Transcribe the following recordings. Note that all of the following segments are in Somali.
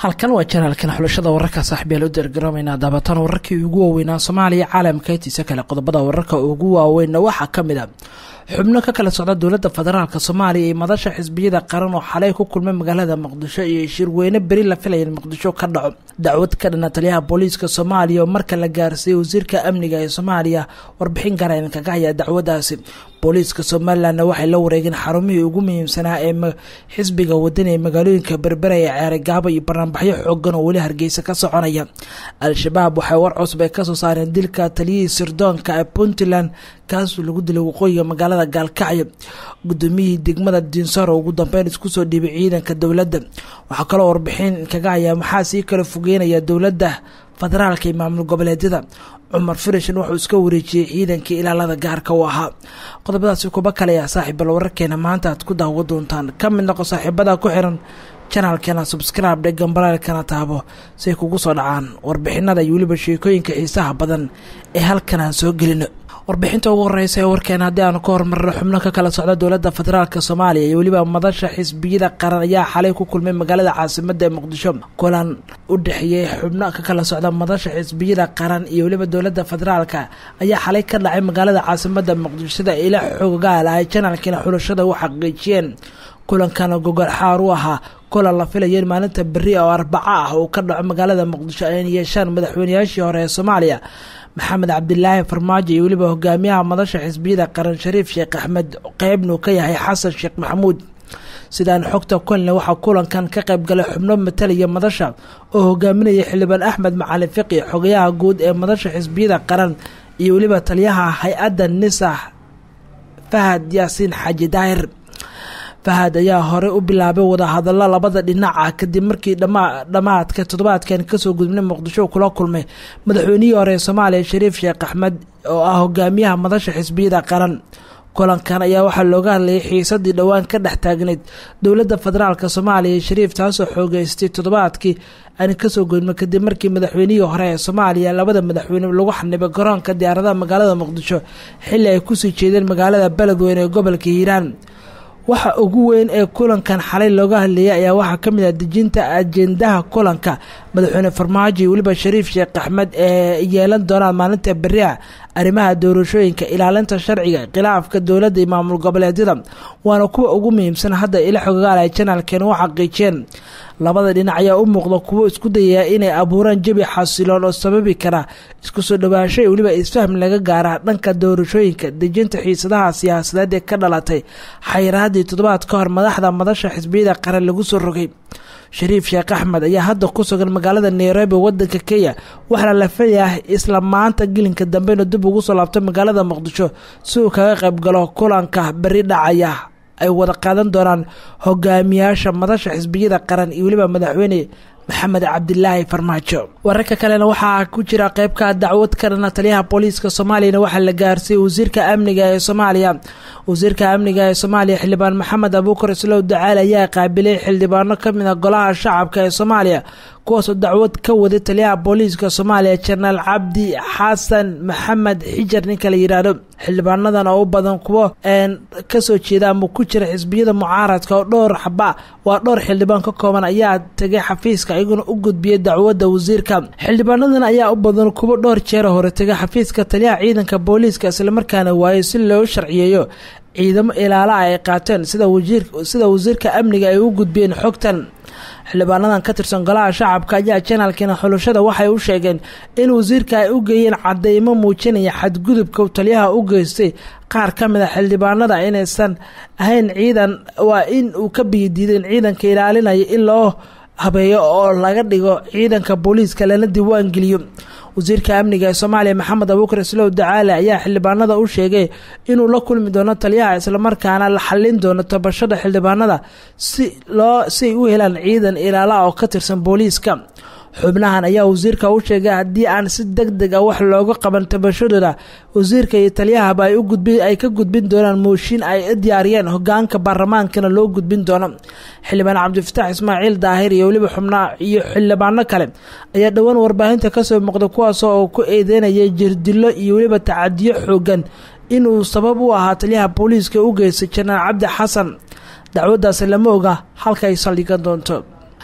halkan waa janaalkan xulashada wararka saaxiibyaal u diyaargaroomeynaa daabatan wararkii ugu waaweynaa soomaaliya caalamka intiisa kale qodobada wararka ugu waaweynna waxaa ka mid a xubno ka kala socda dowladda federaalk soomaaliya iyo madasha xisbiyada qaran oo xalay ku kulmay magaalada muqdisho iyo shirweyne beri la filaya in muqdisho ka dhaco dacwad ka dhana taliyaha booliiska soomaaliya oo marka la gaarsiiyey wasiirka amniga ee soomaaliya warbixin gaara idinkaga hayaa dacwadaasi booliiska somalilanna waxay la wareegeen xarumihii ugu muhiimsanaa ee xisbiga wadani ee magaalooyinka berbera ee ceerigaabo iyo banaanbaxyo xoogan oo weli hargeysa ka soconaya al-shabaab waxay war cusub ay kasoo saareen dilka taliyihii sirdoonka ee puntland kaasoo lagu dilay waqooyiga magaalada gaalkacyo gudoomiyihii degmada dinsaro ugu dambeyn isku soo dhiibay ciidanka dowladda waxaa kaloo warbixin kaga hayaa maxaa sii kala fogeynaya dowladda federaalka iyo maamul goboleedyada cumar firishan wuxuu iska wareejiyey ciidankii ilaalada gaarka u ahaa qodobadaasi kuba kaleya saaxiibbal wararkeena maanta aad ku daawo doontaan ka mid noqo saaxiibada ku xiran janaalkeena subscribe dhe gambalaalkana taabo say kugu soo dhacaan warbixinada iyo weliba sheekooyinka xiisaha badan ee halkan aan soo gelino warbixinta ugu horeysa ee warkeena haddii aanu ka hormarno xubno ka kala socda dowladda federaalk soomaaliya iyo weliba madasha xisbiyada qaran ayaa xalay ku kulmay magaalada caasimada ee muqdisho kulan u dhexeeyey xubno ka kala socda madasha xisbiyada qaran iyo weliba dowladda federaalk ayaa xalay ka dhacay magaalada caasimada muqdisho sida ila xoogaal ay janaalkiina xulashada u xaqiijiyeen kulankana gogol xaar u ahaa kulan la filaya in maalinta beri oo arbaco ah uu ka dhaco magaalada muqdisho ayna yeeshaan madaxweynayaashii hore ee soomaaliya maxamed cabdilaahi farmaajo iyo weliba hogaamiyaha madasha xisbiyada qaran shariif sheekh axmed qeybnuu ka yahay xasan sheekh maxamuud sidaan xogta kulanle waxaa kulankan ka qayb galay xubno matalaya madasha oo hogaaminaya xildhibaan axmed macalin fiqi xogayaha guud ee madasha xisbiyada qaran iyo weliba taliyaha hay-adda nisax fahad yaasiin xaaji daahir fahad ayaa hore u bilaabay wadahadallo labada dhinac ah kadib markii dhammaadka toddobaadkan kasoo gudubnay muqdisho kula kulmay madaxweynihii hore ee soomaaliya shariif sheekh axmed oo ah hogaamiyaha madasha xisbiyada qaran kulankan ayaa waxaa looga hadlayay xiisadii dhowaan ka dhex taagneyd dowladda federaalk soomaaliya shariif taasoo xoogeystay toddobaadkii aan kasoo gudubnay kadib markii madaxweynihii hore ee soomaaliya labada madaxweyne lagu xanibay garoonka diyaaradaha magaalada muqdisho xilli ay kusii jeedeen magaalada beledweyne ee gobolka hiiraan waxa ugu weyn ee kulankan xalay looga hadlayay ayaa waxaa ka mid ah dejinta ajendaha kulanka madaxweyne farmaajo iyo weliba shariif sheekh axmed ee yeelan doonaan maalinta beriha arrimaha doorashooyinka ilaalinta sharciga khilaafka dowladda iyo maamul goboleedyada waana kuwa ugu muhiimsan hadda ila xogaal ay janaalkeen u xaqiijiyeen labada dhinac ayaa u muuqda kuwo isku dayaya inay abuuraan jabi xasiloon oo sababi kara isku soo dhawaasho iyo weliba isfahm laga gaara dhanka doorashooyinka dejinta xiisadaha siyaasadeed ee ka dhalatay xayiraadii toddobaad ka hor madaxda madasha xisbiyada qaran lagu soo rogay shariif sheekh axmed ayaa hadda ku sugan magaalada nairobi wadanka kenya waxaana la filayaa isla maanta gelinka dambe inuu dib ugu soo laabto magaalada muqdisho si uu kaga qayb galo kulanka beri dhacaya ay wada qaadan doonaan hogaamiyaasha madasha xisbiyada qaran iyo weliba madaxweyne maxamed cabdilaahi farmaajo wararka kalena waxaa ku jira qeybka dacwad ka dhana taliyaha booliiska soomaaliyana waxaa la gaarsiiyey wasiirka amniga ee soomaaliya wasiirka amniga ee soomaaliya xildhibaan maxamed abuukar islow dacaal ayaa qaabilay xildhibaano kamid a golaha shacabka ee soomaaliya kuwaasoo dacwad ka waday taliyaha booliiska soomaaliya jenaraal cabdi xasan maxamed xijar ninka la yidhaahdo xildhibaanadan oo u badan kuwo kasoo jeeda ama ku jira xisbiyada mucaaradka oo dhowr xaba waa dhowr xildhibaan ka kooban ayaa tegay xafiiska iyaguna u gudbiyay dacwadda wasiirka xildhibaanadan ayaa u badan kuwo dhowr jeer hore tegay xafiiska taliyaha ciidanka booliiska islamarkaana waayey si loo sharciyeeyo ciidamo ilaala ay qaateen sida sida wasiirka amniga ay u gudbiyeen xogtan xildhibaanadan ka tirsan golaha shacabka ayaa janaalkiina xulashada waxay u sheegeen in wasiirka ay u geeyeen cadeymo muujinaya xadgudubka taliyaha u geystay qaar ka mid a xildhibaanada inaysan ahayn ciidan waa in uu ka biyadiideen ciidanka ilaalinaya in loo habeeyo oo laga dhigo ciidanka booliiska lana diiwaangeliyo wasiirka amniga ee soomaaliya maxamed abuukar islow dacaale ayaa xildhibaanada u sheegay inuu la kulmi doono taliyaha islamarkaana la xallin doono tabashada xildhibaanada si loo si ay u helaan ciidan ilaala oo ka tirsan booliiska xubnahan ayaa wasiirka u sheegay haddii aan si deg deg ah wax looga qaban tabashadooda wasiirka iyo taliyahaba ay ugudbi ay ka gudbin doonaan mooshin ay u diyaariyeen hogaanka baarlamaankana loo gudbin doono xildhibaan cabdifataax ismaaciil daahir iyo weliba xubnaa iyo xildhibaano kale ayaa dhowaan warbaahinta kasoo muuqday kuwaas oo ku eedeynayay jirdilo iyo weliba tacadiyo xoogan inuu sabab u ahaa taliyaha booliiska u geystay jenaraal cabdi xasan dacwaddaasi lama oga halka ay saldhigan doonto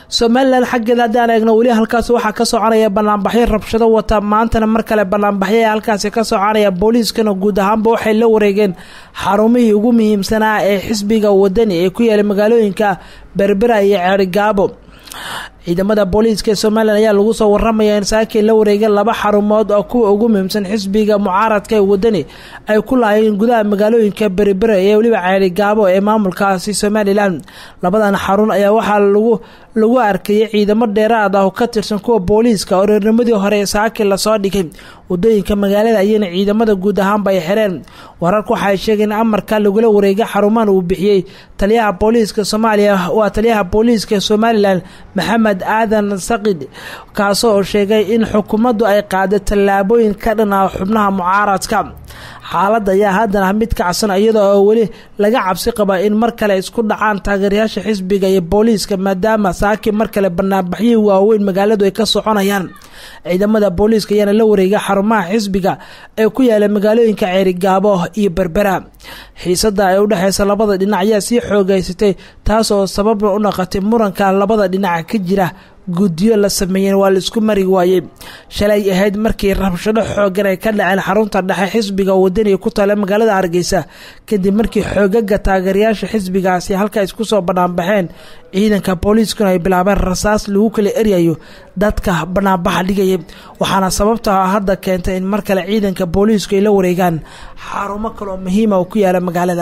somalilan xaggeeda haddaan eegno weli halkaas waxaa ka soconaya banaanbaxyo rabshado wata maantana mar kale banaanbaxyo ee halkaasi ka soconaya booliiskana guud ahaanba waxay la wareegeen xarumihii ugu muhiimsanaa ee xisbiga wadani ee ku yaala magaalooyinka berbera iyo ceerigaabo ciidamada booliiska ee somalilan ayaa lagu soo waramaya in saakiin la wareegeen laba xarumood oo kuwa ugu muhiimsan xisbiga mucaaradka ee wadani ay ku lahaayeen gudaha magaalooyinka beribere ee weliba ceerigaabo ee maamulkaasi somalilan labadan xarun ayaa waxaa lagu lagu arkayay ciidamo dheeraad ah oo ka tirsan kuwa booliiska oo reernimadii hore ee saakiin lasoo dhigay wadooyinka magaalada ayayna ciidamada guud ahaanba ay xireen wararku waxaay sheegeen in amarka lagula wareegay xarumahan uu bixiyey taliyaha booliiska soomaaliya waa taliyaha booliiska somalilan maxamed aadan saqid kaasoo sheegay in xukuumaddu ay qaaday tallaabooyin ka dhan ah xubnaha mucaaradka xaaladda ayaa haddana mid kacsan iyada oo weli laga cabsi qaba in mar kale isku dhacaan taageerayaasha xisbiga iyo booliiska maadaama saaki mar kale banaanbaxyihii waaweyn magaaladu ay ka soconayaan ciidamada booliiska ayaana la wareegay xarumaha xisbiga ee ku yaala magaalooyinka ceerigaabo iyo berbera xiisada ee udhexeysa labada dhinac ayaa sii xoogeysatay taas oo sababna u naqatay muranka labada dhinac ka jira guddiyo la sameeyeen waa laisku mari waayey shalay ahayd markii rabshado xoogan ay ka dhaceen xarunta dhexe xisbiga wadaniga ku taala magaalada hargeysa kadib markii xoogaga taageerayaasha xisbigaasi halka isku soo banaanbaxeen ciidanka booliiskuna ay bilaabeen rasaas lagu kala eryayo dadka banaanbaxa dhigaya waxaana sababta hadda keentay in mar kale ciidanka booliisku ay la wareegaan xarumo kaleoo muhiima oo ku yaala magaalada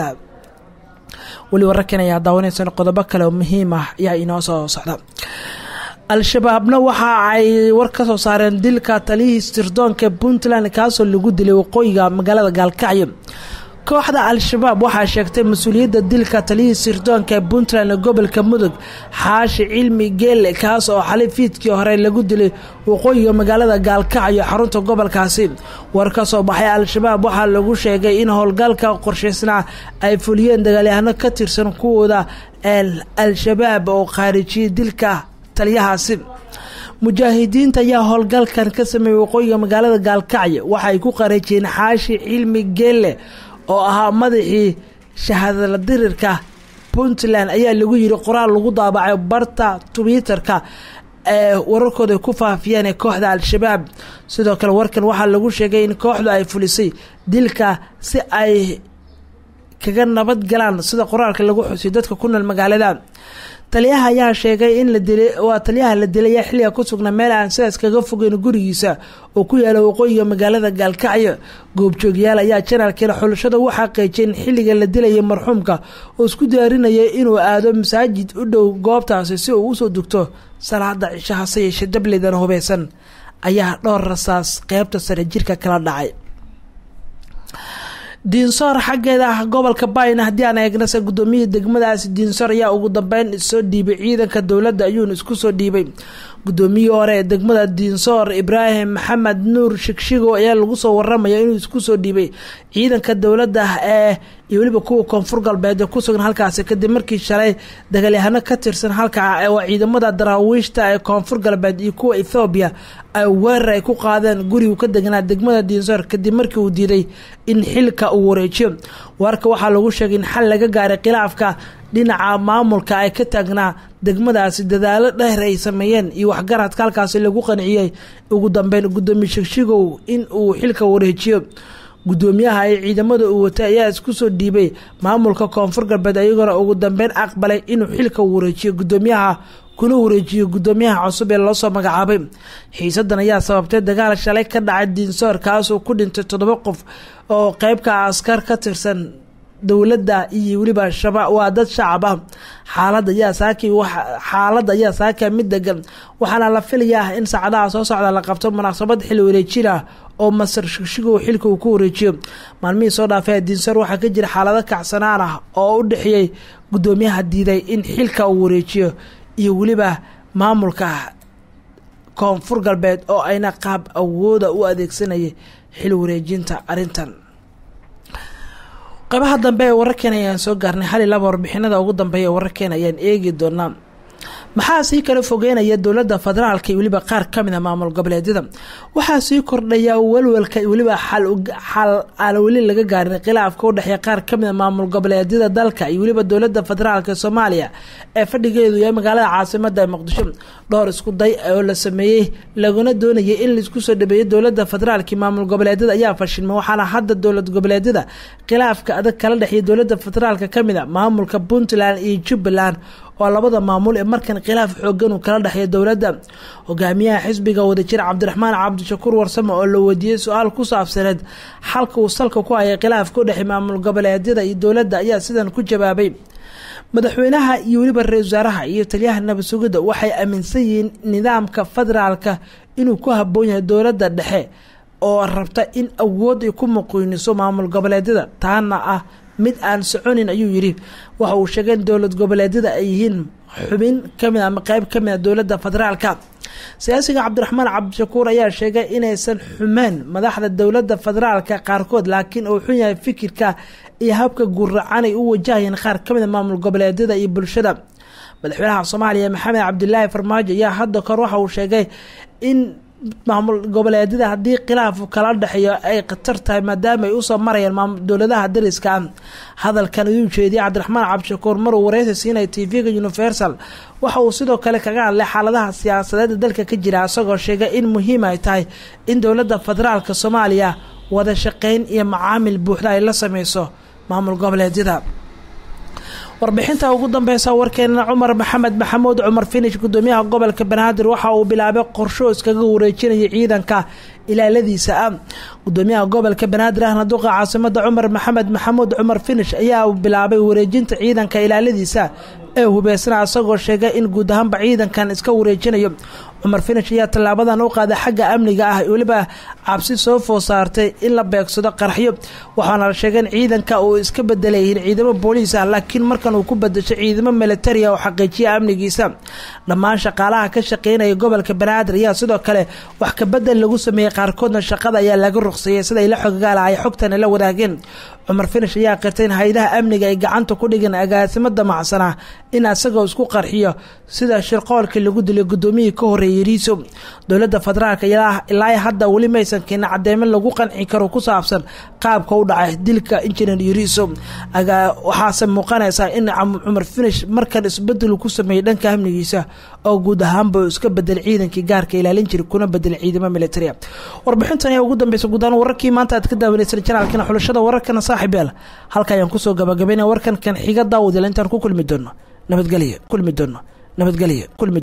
weli wararkan ayaa daawanaysan qodobo kale oo muhiim ah ayaa inoo soo socda al-shabaabna waxa ay war ka soo saareen dilka taliyihii sirdoonka puntland kaasoo lagu dilay waqooyiga magaalada gaalkacyo kooxda al-shabaab waxaa sheegtay mas-uuliyadda dilka taliyihii sirdoonka ee puntland ee gobolka mudug xaashi cilmi geelle kaas oo xalay fiidkii hore lagu dilay waqooyiga magaalada gaalkacyo xarunta gobolkaasi war ka soo baxay al-shabaab waxaa lagu sheegay in howlgalka qorshaysnaa ay fuliyeen dagaalyahano ka tirsan kuwooda al-shabaab oo khaarijiyay dilka taliyahaasi mujaahidiinta ayaa howlgalkan ka sameeyey waqooyiga magaalada gaalkacyo waxa ay ku qareejiyeen xaashi cilmi geelle oo ahaa madaxii shahaadala dirirka puntland ayaa lagu yiri qoraal lagu daabacay barta twitter-ka ee wararkooda ay ku faafiyeen ee kooxda al-shabaab sidoo kale warkan waxaa lagu sheegay in kooxdu ay fulisay dilka si ay kaga nabad galaan sida qoraalka lagu xusiyo dadka ku nool magaalada taliyaha ayaa sheegay in la dilay waa taliyaha la dilay ayaa xilliga ku sugnaa meel aan sidaas kaga fogeyn gurigiisa oo ku yaala waqooyiga magaalada gaalkacyo goobjoogyaal ayaa janaalkiina xulashada u xaqiijiyay in xilliga la dilayay marxuumka oo isku diyaarinayay inuu aado masaajid u dhow goobtaasi si uu usoo dugto salaada cishaha se yeeshe dabledan hubeysan ayaa dhowr rasaas qeybta sare jirka kala dhacay diinsoor xaggeeda ah gobolka bayn haddii aan eegnase gudoomiyihii degmadaasi diinsoor ayaa ugu dambeyn soo dhiibay ciidanka dowladda ayuuna isku soo dhiibay gudoomiyihii hore ee degmada diinsoor ibraahim maxamed nuur shigshigo ayaa lagu soo waramaya inuu isku soo dhiibay ciidanka dowladda ee iyo weliba kuwa koonfur galbeed ee ku sugan halkaasi kadib markii shalay dagaalyahano ka tirsan halka waa ciidamada daraawiishta ee koonfur galbeed iyo kuwa ethoobiya ay weerar ay ku qaadeen gurigu ka deganaa degmada diinsoor kadib markii uu diiday in xilka uu wareejiyo warka waxaa lagu sheegay in xal laga gaaray khilaafka dhinaca maamulka ay ka taagnaa degmadaasi dadaalo dheer ay sameeyeen iyo waxgaradka halkaasi lagu qanciyey ugu dambeyn gudoomiye shigshigow in uu xilka wareejiyo gudoomiyaha ay ciidamada uu watay ayaa isku soo dhiibay maamulka koonfur galbeed ayagoona ugu dambeyn aqbalay inuu xilka wareejiyo gudoomiyaha kuna wareejiyo gudoomiyaha cusub ee loosoo magacaabay xiisadan ayaa sababtay dagaal shalay ka dhacay diinsoor kaasoo ku dhintay toddoba qof oo qeybka askar ka tirsan dowladda iyo weliba shaba waa dad shacab ah xaalada ayaa saaki xaaladda ayaa saaka mid degan waxaana la filayaa in saacadaha soo socda la qabto munaasabad xil wareejin ah oo masar shigshigow xilka uu ku wareejiyo maalmihii soo dhaafay diinsoor waxaa ka jira xaalado kacsanaan ah oo u dhexeeyey gudoomiyaha diiday in xilka uu wareejiyo iyo weliba maamulka koonfur galbeed oo ayna qaab awooda u adeegsanayay xil wareejinta arrintan qaybaha dambe ee wararkeena ayaan soo gaarnay hal iyo laba warbixinada ugu dambeeya ee wararkeena ayaan eegi doonaa maxaa sii kala fogeynaya dowladda federaalka iyo weliba qaar kamid a maamul goboleedyada waxaa sii kordhaya walwalka weliba xal aan weli laga gaarin khilaafka u dhexeeya qaar kamid a maamul goboleedyada dalka iyo weliba dowladda federaalk soomaaliya ee fadhigeedu yahay magaalada caasimada ee muqdisho dhowr isku day oo la sameeyey laguna doonayay in laisku soo dhabeeyo dowladda federaalk maamul goboleedyada ayaa fashilmay waxaana hadda dowlad goboleedyada khilaafka adag kala dhexeeya dowladda federaalk kamid a maamulka puntland iyo jubbaland oo labada maamul ee markan khilaaf xoogan uu kala dhexeeya dowladda hogaamiyaha xisbiga wadajir cabdiraxmaan cabdishakuur warsame oo la weydiiyey su-aal ku saabsaneed xalka uu salka ku hayay khilaafka u dhexey maamul goboleedyada iyo dowladda ayaa sidan ku jawaabay madaxweynaha iyo weliba ra-isul wasaaraha iyo taliyaha nabad sugidda waxay aaminsan yihiin nidaamka federaalka inuu ku haboon yahay dowladda dhexe oo rabta in awood ay ku muqiiniso maamul goboleedyada taana ah mid aan soconin ayuu yidhi waxa uu sheegay in dowlad goboleedyada ay yihiin xubin kamid ama qeyb kamid a dowladda federaalka siyaasiga cabdiraxmaan cabdishakuur ayaa sheegay inaysan xumeen madaxda dowladda federaalka qaarkood laakiin uu xun yahay fikirka iyo habka guracan ay u wajahayeen qaar kamid a maamul goboleedyada iyo bulshada madaxweynaha soomaaliya maxamed cabdilaahi farmaajo ayaa hadda kor waxa uu sheegay in maamul goboleedyada haddii khilaafu kala dhexeeyo ay khatar tahay maadaama ay usoo marayaan dowladaha dariska ah hadalkan ayuu jeediyay cabdiraxmaan cabdishakuur maruu wareysi siinaya tv-ga universal waxa uu sidoo kale kaga hadlay xaaladaha siyaasadeeda dalka ka jira isagoo sheegay in muhiim ay tahay in dowladda federaalka soomaaliya wada shaqeyn iyo macaamil buuxda ay la sameyso maamul goboleedyada warbixinta ugu dambeysa warkeena cumar maxamed maxamuud cumar finish gudoomiyaha gobolka banaadir waxa uu bilaabay qorsho iskaga wareejinaya ciidanka ilaaladiisa ah gudoomiyaha gobolka banaadir ahna duqa caasimada cumar maxamed maxamuud cumar finish ayaa bilaabay wareejinta ciidanka ilaaladiisa ee hubeysna isagoo sheegay in guud ahaanba ciidankan iska wareejinayo cumar finish ayaa tallaabadan u qaaday xagga amniga ah weliba cabsi soo food saartay in la beegsado qaraxyo waxaana la sheegay in ciidanka uu iska bedelayihiin ciidamo booliis ah laakiin markan uu ku bedashay ciidamo militariya oo xaqiijiya amnigiisa dhammaan shaqaalaha ka shaqeynaya gobolka banaadir ayaa sidoo kale wax kabedel lagu sameeyey qaarkoodna shaqada ayaa laga ruqseeyey siday la xoggaala ay xogtan la wadaageen cumar finish ayaa qirtay in hay-adaha amniga ay gacanta ku dhigeen agaasimo damacsanaa in asagoo isku qarxiyo sida shirqoolkii lagu dilay gudoomiyihii ka horeeyay riiso dowladda federaalk ilaa hadda weli maysan keenin cadeemo lagu qanci karo ku saabsan qaabka u dhacay dilka injineer yuriso waxaase muuqanaysaa in cumar finish markan isbedel ku sameeyey dhanka amnigiisa oo guud ahaanba iska bedel ciidankii gaarka ilaalin jiray kuna bedelay ciidamo militaria warbixintan ayaa ugu dambeysa guud ahaan wararkii maanta aad ka daawaneyseen janaalkana xulashada wararkana saaxiib yaal halka ayaan kusoo gabagabaynaya warkan kan xiga daawadiel intaan ku kulmi doono nabadgelyo kulmi doono nabadgelyo kulmi